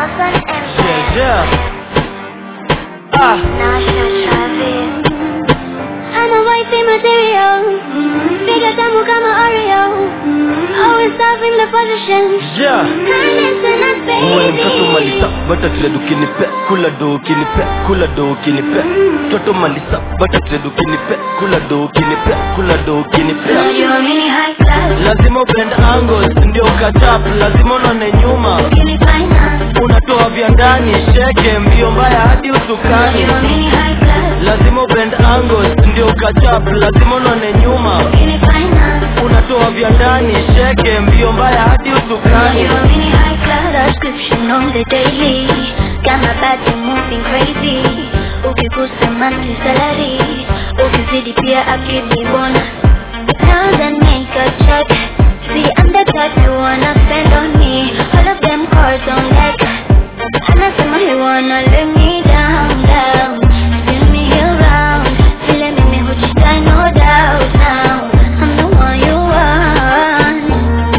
Hassan MC. Yeah, yeah. Ah, Nasha Travis. I'm a wifey material. Bigger tamu kama Oreo. Always serving the position. yeah. Listen up, Uwe ni mtoto baby. malisa bata trade ukinipe kula do ukinipe kula do ukinipe mtoto malisa bata trade ukinipe kula do ukinipe kula do ukinipe Unajua mimi high class. lazima upend angles ndio kachap lazima unone nyuma Ukinifanya. unatoa vya ndani sheke mbio mbaya hadi usukani Unajua mimi high class. lazima upend angles ndio kachap lazima unone nyuma Ukinifanya. unatoa vya ndani sheke mbio mbaya hadi usukani Unajua mimi high class. Subscription on the daily. Got my body moving crazy. Ukigusa monthly salary. Ukizidi pia akili bonus. Pounds and make a check. See, I'm the type you wanna spend on me. All of them cards on deck. Anasema he wanna let me down, down. Spin me around. Vile mimi hujidai, no doubt now. I'm the one you want.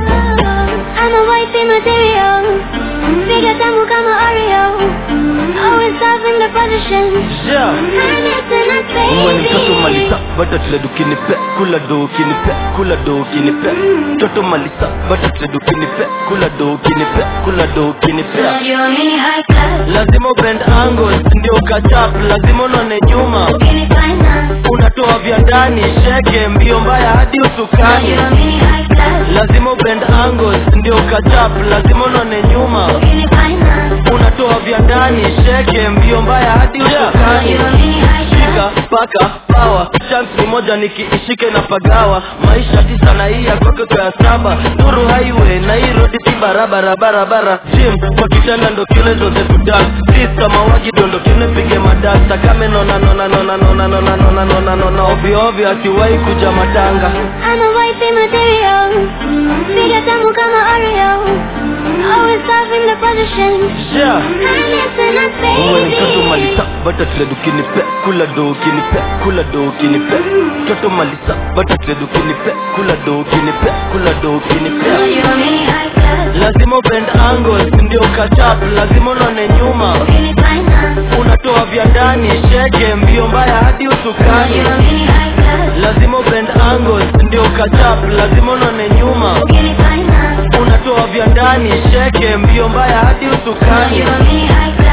I'm a wifey material. Bigger tamu kama Oreo. Always serving the position. yeah. Listen up, uwe ni mtoto baby. malisa bata trade ukinipe kula do ukinipe kula do ukinipe mtoto malisa bata trade ukinipe kula do ukinipe kula do ukinipe Unajua mimi high class. lazima upend angles ndio kachap lazima unone nyuma Ukinifanya. unatoa vya ndani sheke mbio mbaya hadi usukani Unajua mimi high class. lazima upend angles ndio kachap lazima unone nyuma Ukinifanya. unatoa vya ndani sheke mbio mbaya hadi usukani Unajua mimi high class. shika paka pawa chance ni moja nikiishike na pagawa maisha tisa na hii yakoke kwa ya saba nuru highway na hii road si barabara barabara gym kwa kitanda ndo kile zote kudan sista mawagi dondo kile pige madasta kame nona nona nona nona nona nona nona nona ovyo ovyo akiwahi kuja matanga I'm a wifey material. Bigger tamu kama Oreo. Always serving the position. yeah Listen up, uwe ni mtoto baby. malisa bata trade ukinipe kula do ukinipe kula do ukinipe mtoto malisa bata trade ukinipe kula do ukinipe kula do ukinipe Unajua mimi high class. lazima upend angles ndio kachap lazima unone nyuma Ukinifanya. unatoa vya ndani sheke mbio mbaya hadi usukani Unajua mimi high class. lazima upend angles ndio kachap lazima unone nyuma Ukinifanya. unatoa vya ndani sheke mbio mbaya hadi usukani Unajua mimi high class.